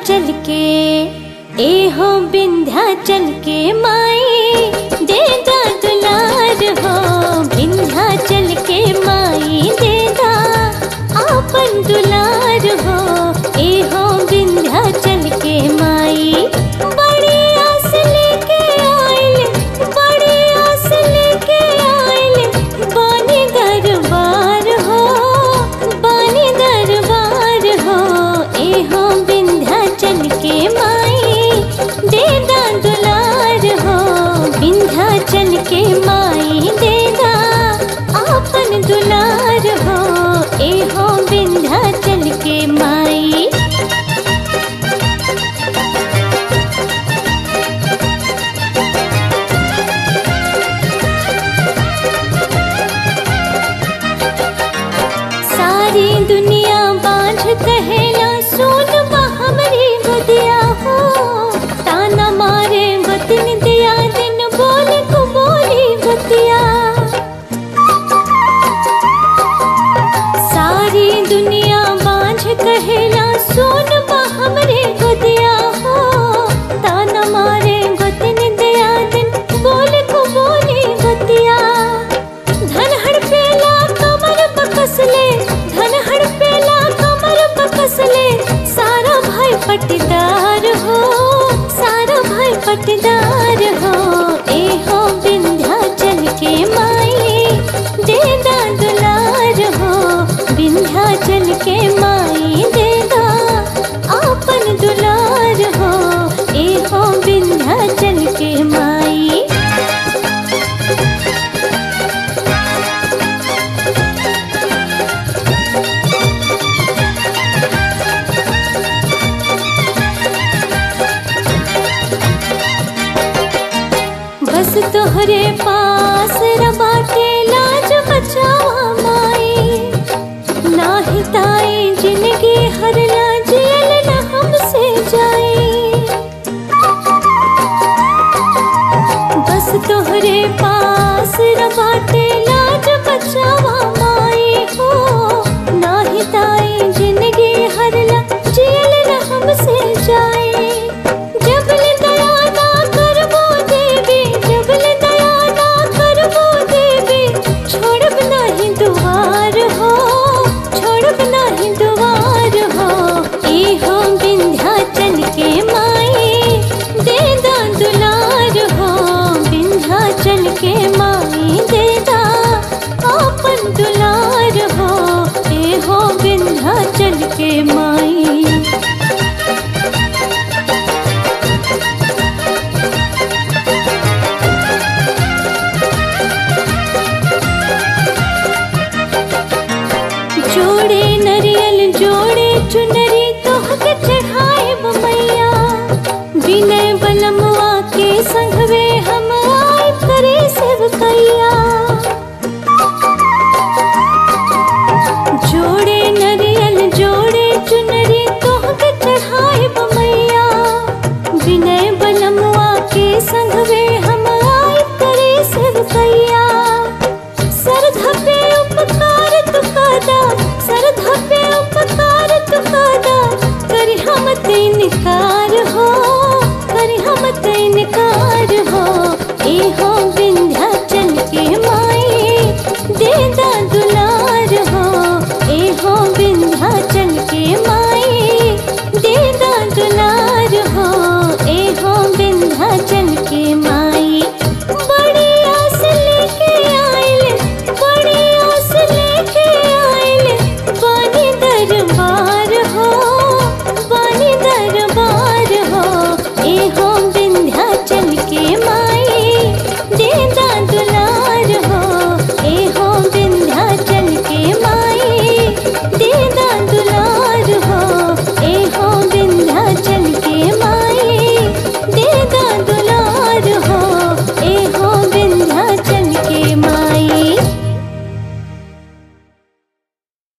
विंध्याचल के ए हो विंध्याचल के माई दे दा दुलार हो विंध्याचल के माई दे दा आपन दुलार हो ए हो विंध्याचल के माई बड़ी आस लेके आइल बड़ी आस लेके आइल बानी दरबार हो बानी दरबार हो ए हो विंध्याचल के माई दे दा दुलार हो विंध्याचल के माई दे दा आपन दुलार हो ए हो विंध्याचल के माई सारी दुनिया बांझ कहेला सुन बा हमरी गोदिया हो ताना मारे बतिन दिया दिन बोल को बोली बतिया सारी दुनिया बांझ कहेला सुन बा हमरे गोदिया हो ताना मारे बतिन दिया दिन बोल को बोली बतिया धन हड़पेला कमर बकसले धन हड़पेला कमर बकसले सारा भाई पटदार हो सारा भाई पटदार हो ए हो विंध्याचल के माई दे दा दुलार हो विंध्याचल के माई दे दा आपन दुलार हो ए हो विंध्याचल के माई बस तोहरे पास रबाटे लाज बचावा माई नाही ताई जिंदगी हर ना जेल न हमसे जाए बस तोहरे पास रबाटे लाज बचावा माई हो नाही ताई जिंदगी हर ना जेल न हमसे जाए जबल दया ना करबो देवी जबल दया ना करबो देवी छोड़ब नाही दुआर हो छोड़ब नाही दुआर हो ए हो विंध्याचल के माई दे दा दुलार हो विंध्याचल के माई दे दा आपन दुलार हो ए हो विंध्याचल के माई जोड़े नरियल जोड़े चुनरी तोहके चढ़ाए मैया विनय बलमवा के संघवे हम आए करे सेवकैया जोड़े नरियल जोड़े चुनरी तोहके चढ़ाए मैया विनय बलमवा के संघवे हम आए करे सेवकैया सरधा पे उपकार तुकादा सरधा पे उपकार तुकादा करी हम इनकार हो करी हम इनकार हो ए हो